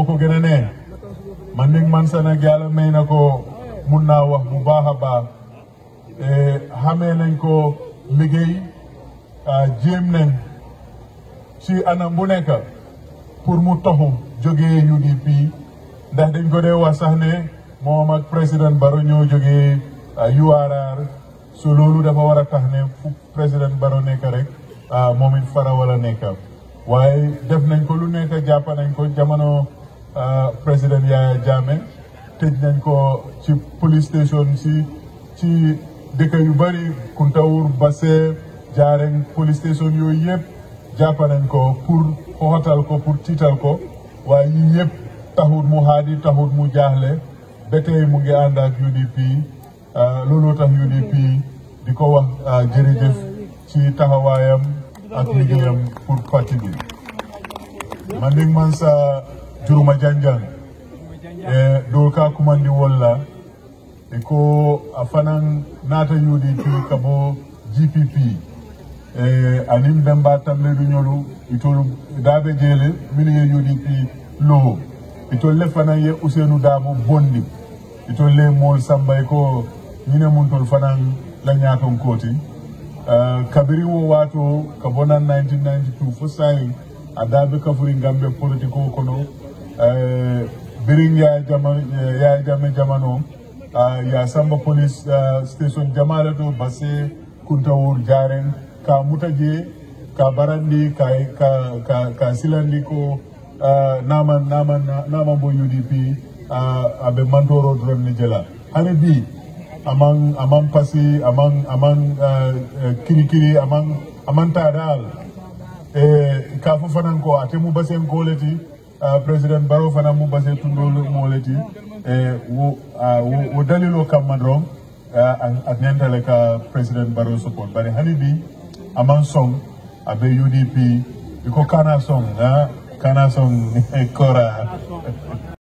moo ko gën a ne man nig man sa nag yàlla may na ko mun naa wax bu baax a baax xamee nañ ko liggéey jéem nañ ci anam bu nekk pour mu toxu jógee UDP ndax dañ ko dee wax sax ne moom ak président Barrow ñoo jógee URR so loolu dafa war a tax ne fu président Barrow nekk rek moom it fara wala nekk waaye def nañ ko lu nekk jàpp nañ ko jamono président Yaya Jammeh tëj nañ ko ci police station si ci dëkk yu bëri Kuntawur Basse Jaareng police station yooyu yëpp jàpp nañ ko pour xoxatal ko pour tiital ko waaye yi yëpp taxut mu xaadi taxut mu jaaxle ba tey mu ngi ànd ak UDP looloo tax UDP di ko wax jërëjëf ci taxawaayam ak liggéeyam pour parti bi man ning man sa juruma janjang e dol ka kumandi wolla e ko a fanan nata UDP kabo GPP e anin bemba tambe du ñolu itolu dabe jele mini ye UDP lo itol le fanan ye Ousseynou Dabo bondi itol le mol sambay ko ñine mun tol fanan la ñaton koti Uh, kabiri wo wato ka bonan 1992 fo sayi a dabe kafuri gambe politiko kono uh, birin ya jama ya jame jamano uh, ya samba police station jamala do basse kuntawur jaren ka mutaje ka barandi ka ka ka, ka silandi ko naman naman naman bo UDP abe mantoro dron ni jela hani bi among among pasi among among uh, uh, kiri kiri among among tadal eh kafu fanan ko ate mu basen ko leti uh, president Barrow fanan mu basen tundol mo leti eh wo uh, wo, wo dalilo kam madron uh, ak nentale ka president Barrow support bari hani bi among song abe UDP iko kana song uh, kana song kora